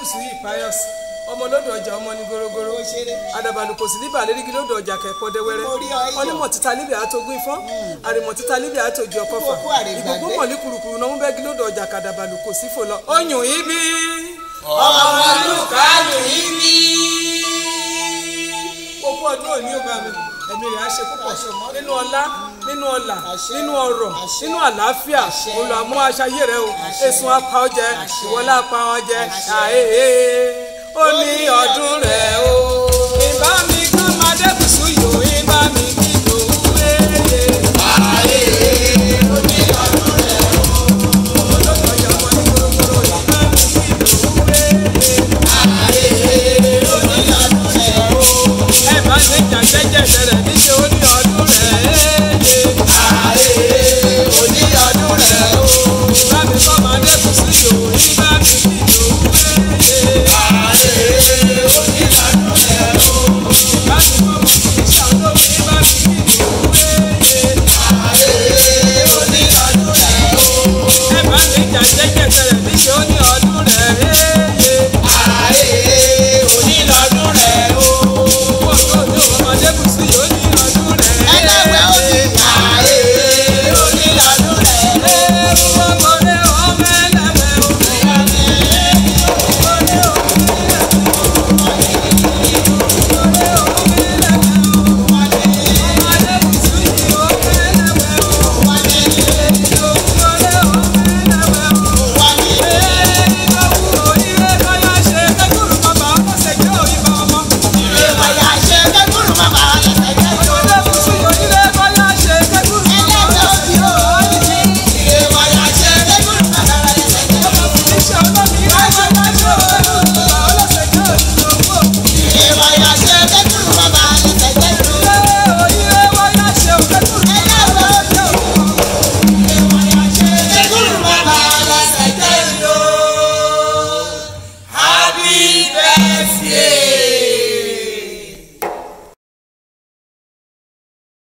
adébùsù yìí pius ọmọ lódò ọjà ọmọ ní gorogoro àdàbàlù kò sí ní bàlẹ́rìgì lódò ọjà kẹ́pọ̀ dẹ́wẹ́rẹ́ Mo rí ọ yọ. onímọ̀ títa níbi àtogún ifọ́n àrìmọ̀ títa níbi àtòjì ọkọ̀fà Kókó àrègbàgbé. ìgbògbó mọ̀lí kurukuru náà ń bẹ́gi lódò ọjà kàdàbàlù kò sí fò lọ. oyún ibi ọmọlúkàlù yìí bí. òkú ọdún òní ò bá mi ẹ̀mí rẹ̀ á ṣe púpọ̀ Àṣẹ mọ́. nínú ọlá nínú ọlà Àṣẹ. nínú ọrọ̀ Àṣẹ. nínú àlàáfíà Àṣẹ. olùwàmú aṣayé rẹ o Àṣẹ. èsùn apá ọjẹ Àṣẹ. ìwọlá apá ọjẹ Àṣẹ. àhèhè ó ní ọdún rẹ o